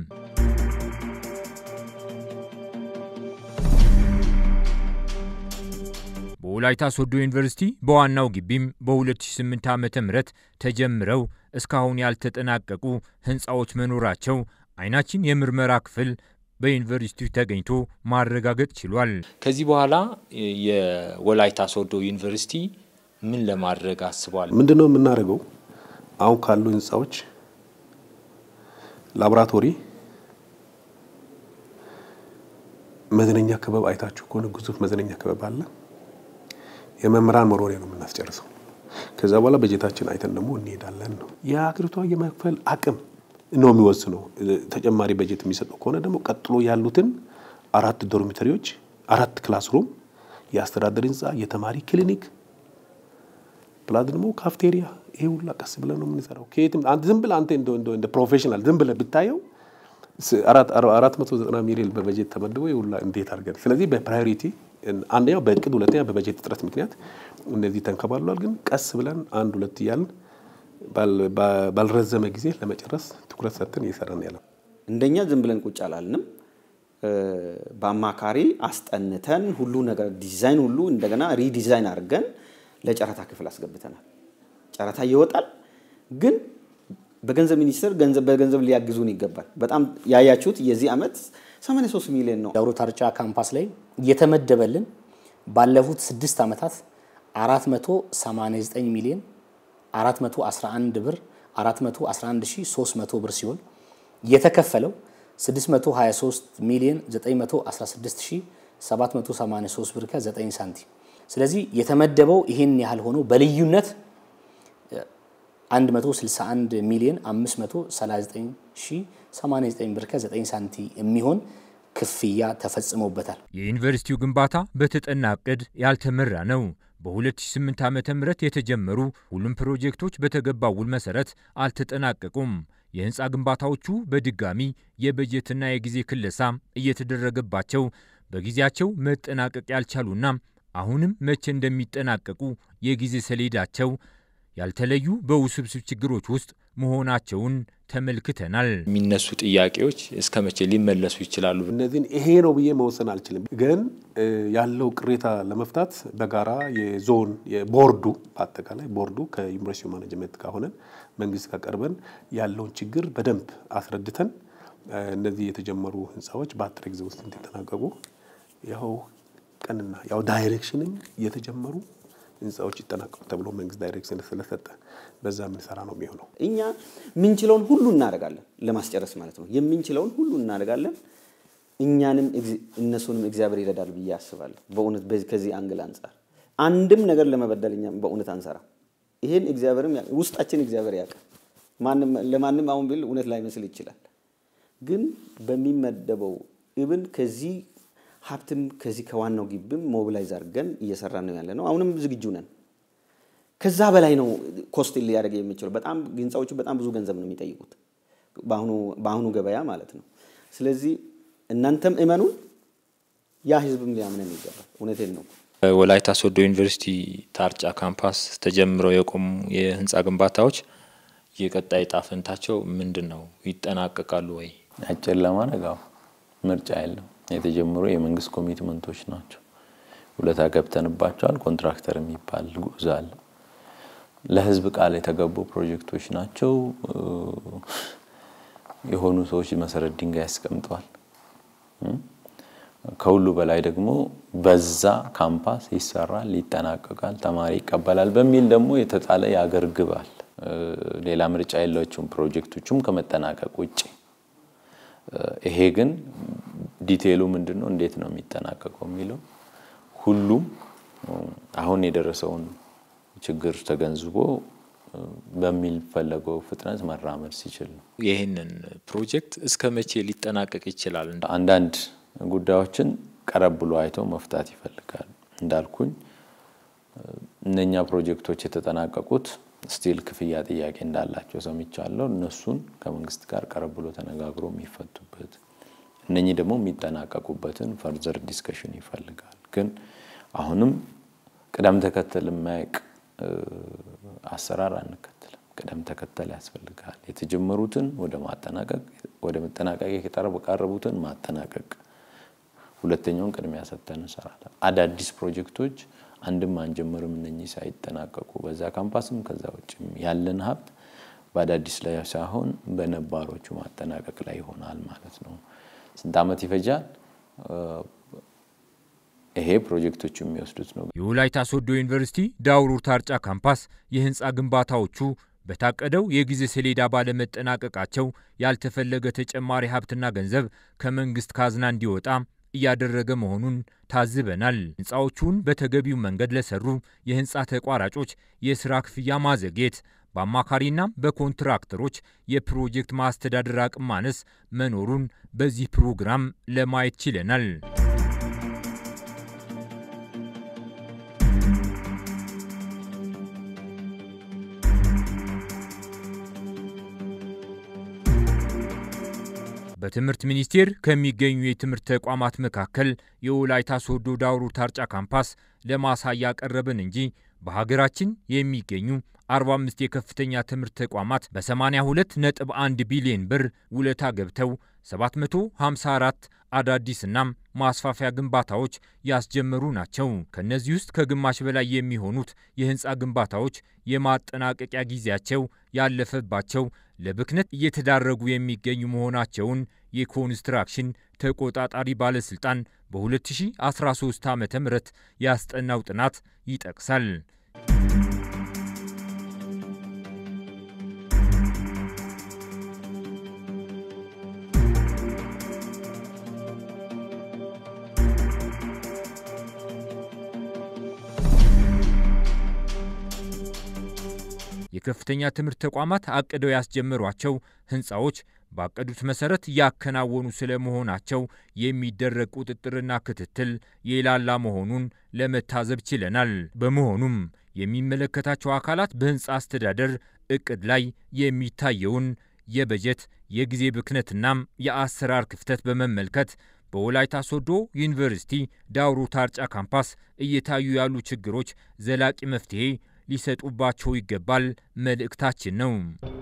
በወላይታ ሶዶ ዩኒቨርሲቲ በዋናው ግቢም በ2008 ዓ ም ተጀምረው እስካሁን ያልተጠናቀቁ ህንፃዎች መኖራቸው አይናችን የምርመራ ክፍል በዩኒቨርሲቲው ተገኝቶ ማረጋገጥ ችሏል። ከዚህ በኋላ የወላይታ ሶዶ ዩኒቨርሲቲ ምን ለማድረግ አስቧል? ምንድን ነው የምናደርገው? አሁን ካሉ ህንፃዎች ላቦራቶሪ፣ መዝነኛ ክበብ አይታችሁ ከሆነ ግዙፍ መዝነኛ ክበብ አለ። የመምህራን መኖሪያ ነው የምናስጨርሰው። ከዛ በኋላ በጀታችን አይተን ደግሞ እንሄዳለን ነው። የሀገሪቷ የመክፈል አቅም ነው የሚወስነው። ተጨማሪ በጀት የሚሰጠው ከሆነ ደግሞ ቀጥሎ ያሉትን አራት ዶርሚተሪዎች፣ አራት ክላስሩም፣ የአስተዳደር ህንፃ፣ የተማሪ ክሊኒክ ፕላስ ደግሞ ካፍቴሪያ፣ ይሄ ሁላ ቀስ ብለን ነው የምንሰራው። ከየትም ዝም ብለህ አንተ እንደ ፕሮፌሽናል ዝም ብለህ ብታየው አራት መቶ ዘጠና ሚሊዮን በበጀት ተመድቦ የሁላ እንዴት አድርገን ስለዚህ በፕራዮሪቲ አንደኛው በእቅድ ሁለተኛ በበጀት እጥረት ምክንያት እነዚህ ተንከባሏል። ግን ቀስ ብለን አንድ ሁለት እያልን ባልረዘመ ጊዜ ለመጨረስ ትኩረት ሰጥተን እየሰራን ያለው እንደኛ ዝም ብለን ቁጭ አላልንም። በአማካሪ አስጠንተን ሁሉ ነገር ዲዛይን ሁሉ እንደገና ሪዲዛይን አድርገን ለጨረታ ክፍል አስገብተናል። ጨረታ ይወጣል፣ ግን በገንዘብ ሚኒስቴር ገንዘብ በገንዘብ ሊያግዙን ይገባል። በጣም ያያችሁት የዚህ ዓመት 83 ሚሊዮን ነው። ዳውሮ ታርጫ ካምፓስ ላይ የተመደበልን ባለፉት ስድስት ዓመታት 489 ሚሊዮን 411 ብር 411300 ብር ሲሆን የተከፈለው 623 ሚሊዮን 916783 ብር ከ9 ሳንቲም። ስለዚህ የተመደበው ይሄን ያህል ሆኖ በልዩነት 161 ሚሊዮን 539089 ብር ከ9 ሳንቲ የሚሆን ክፍያ ተፈጽሞበታል። የዩኒቨርሲቲው ግንባታ በተጠና እቅድ ያልተመራ ነው። በ2008 ዓ ም የተጀመሩ ሁሉም ፕሮጀክቶች በተገባው ውል መሰረት አልተጠናቀቁም። የህንፃ ግንባታዎቹ በድጋሚ የበጀትና የጊዜ ክለሳ እየተደረገባቸው በጊዜያቸው መጠናቀቅ ያልቻሉና አሁንም መቼ እንደሚጠናቀቁ የጊዜ ሰሌዳቸው ያልተለዩ በውስብስብ ችግሮች ውስጥ መሆናቸውን ተመልክተናል። የሚነሱ ጥያቄዎች እስከ መቼ ሊመለሱ ይችላሉ? እነዚህን ይሄ ነው ብዬ መወሰን አልችልም። ግን ያለው ቅሬታ ለመፍታት በጋራ የዞን የቦርዱ በአጠቃላይ ቦርዱ ከዩኒቨርሲቲ ማኔጅመንት ጋር ሆነን መንግስት ጋር ቀርበን ያለውን ችግር በደንብ አስረድተን እነዚህ የተጀመሩ ህንፃዎች በአጭር ጊዜ ውስጥ እንዲጠናቀቁ ያው ቀንና ያው ዳይሬክሽንም የተጀመሩ ህንፃዎች ይጠናቀቁ ተብሎ መንግስት ዳይሬክሽን ስለሰጠ በዛ የምንሰራ ነው የሚሆነው። እኛ የምንችለውን ሁሉ እናደርጋለን ለማስጨረስ ማለት ነው። የምንችለውን ሁሉ እናደርጋለን። እኛንም እነሱንም እግዚአብሔር ይረዳል ብዬ አስባለሁ። በእውነት ከዚህ አንግል አንጻር አንድም ነገር ለመበደል እኛ በእውነት አንሰራ። ይሄን እግዚአብሔርም ውስጣችን እግዚአብሔር ያውቃል። ማንም ለማንም አሁን ቢል እውነት ላይመስል ይችላል። ግን በሚመደበው ኢብን ከዚህ ሀብትም ከዚህ ከዋናው ግብም ሞቢላይዝ አድርገን እየሰራ ነው ያለ ነው። አሁንም ዝግጁ ነን። ከዛ በላይ ነው ኮስት ሊያደርግ የሚችለው። በጣም ህንፃዎቹ በጣም ብዙ ገንዘብ ነው የሚጠይቁት በአሁኑ ገበያ ማለት ነው። ስለዚህ እናንተም እመኑን፣ ያ ህዝብም ሊያምነን ይገባል። እውነቴን ነው። ወላይታ ሶዶ ዩኒቨርሲቲ ታርጫ ካምፓስ ተጀምረው የቆሙ የህንፃ ግንባታዎች የቀጣይ ዕጣ ፈንታቸው ምንድን ነው? ይጠናቀቃሉ ወይ? አጭር ለማድረግ አዎ፣ ምርጫ የለም። የተጀመሩ የመንግስት ኮሚትመንቶች ናቸው። ውለታ ገብተንባቸዋል። ኮንትራክተር የሚባል ጉዞ አለ። ለህዝብ ቃል የተገቡ ፕሮጀክቶች ናቸው። የሆኑ ሰዎች መሰረት ድንጋይ ያስቀምጠዋል። ከሁሉ በላይ ደግሞ በዛ ካምፓስ ይሰራል፣ ይጠናቀቃል፣ ተማሪ ይቀበላል በሚል ደግሞ የተጣለ የአገር ግብ አለ። ሌላ ምርጫ የላቸውም ፕሮጀክቶቹም ከመጠናቀቅ ውጭ። ይሄ ግን ዲቴይሉ ምንድን ነው፣ እንዴት ነው የሚጠናቀቀው የሚለው ሁሉም አሁን የደረሰውን ችግር ተገንዝቦ በሚፈለገው ፍጥነት መራመድ ሲችል ነው። ይህንን ፕሮጀክት እስከ መቼ ሊጠናቀቅ ይችላል? አንዳንድ ጉዳዮችን ቀረብ ብሎ አይተው መፍታት ይፈልጋል። እንዳልኩኝ እነኛ ፕሮጀክቶች የተጠናቀቁት ስቲል ክፍያ ጥያቄ እንዳላቸው ሰምቻለሁ። እነሱን ከመንግስት ጋር ቀረብ ብሎ ተነጋግሮ የሚፈቱበት እነኚህ ደግሞ የሚጠናቀቁበትን ፈርዘር ዲስከሽን ይፈልጋል። ግን አሁንም ቅደም ተከተል የማያውቅ አሰራር አንከተልም። ቅደም ተከተል ያስፈልጋል። የተጀመሩትን ወደ ማጠናቀቅ ወደ መጠናቀቅ የቀረቡትን ማጠናቀቅ፣ ሁለተኛውን ቅድሚያ ሰጥተን እንሰራለን። አዳዲስ ፕሮጀክቶች አንድም አንጀምርም እነኚህ ሳይጠናቀቁ በዛ ካምፓስም ከዛ ውጭም ያለን ሀብት በአዳዲስ ላይ ሳይሆን በነባሮቹ ማጠናቀቅ ላይ ይሆናል ማለት ነው። ስንት ዓመት ይፈጃል? ይሄ ፕሮጀክቶቹ የሚወስዱት ነው። የወላይታ ሶዶ ዩኒቨርሲቲ ዳውሮ ታርጫ ካምፓስ የህንፃ ግንባታዎቹ በታቀደው የጊዜ ሰሌዳ ባለመጠናቀቃቸው ያልተፈለገ ተጨማሪ ሀብትና ገንዘብ ከመንግስት ካዝና እንዲወጣ እያደረገ መሆኑን ታዝበናል። ህንፃዎቹን በተገቢው መንገድ ለሰሩ የህንፃ ተቋራጮች የስራ ክፍያ ማዘግየት፣ በአማካሪና በኮንትራክተሮች የፕሮጀክት ማስተዳደር አቅም ማነስ መኖሩን በዚህ ፕሮግራም ለማየት ችለናል። በትምህርት ሚኒስቴር ከሚገኙ የትምህርት ተቋማት መካከል የወላይታ ሶዶ ዳውሮ ታርጫ ካምፓስ ለማሳያ ቀረብን እንጂ በሀገራችን የሚገኙ 45 የከፍተኛ ትምህርት ተቋማት በ82.1 ቢሊዮን ብር ውለታ ገብተው 754 አዳዲስና ማስፋፊያ ግንባታዎች ያስጀመሩ ናቸው። ከነዚህ ውስጥ ከግማሽ በላይ የሚሆኑት የህንፃ ግንባታዎች የማጠናቀቂያ ጊዜያቸው ያለፈባቸው ለብክነት እየተዳረጉ የሚገኙ መሆናቸውን የኮንስትራክሽን ተቆጣጣሪ ባለስልጣን በ2013 ዓ ም ያስጠናው ጥናት ይጠቅሳል። የከፍተኛ ትምህርት ተቋማት አቅደው ያስጀመሯቸው ህንፃዎች ባቀዱት መሰረት እያከናወኑ ስለመሆናቸው የሚደረግ ቁጥጥርና ክትትል የላላ መሆኑን ለመታዘብ ችለናል። በመሆኑም የሚመለከታቸው አካላት በህንፃ አስተዳደር እቅድ ላይ የሚታየውን የበጀት የጊዜ ብክነትናም የአሰራር ክፍተት በመመልከት በወላይታ ሶዶ ዩኒቨርሲቲ ዳውሮ ታርጫ ካምፓስ እየታዩ ያሉ ችግሮች ዘላቂ መፍትሄ ሊሰጡባቸው ይገባል መልእክታችን ነው።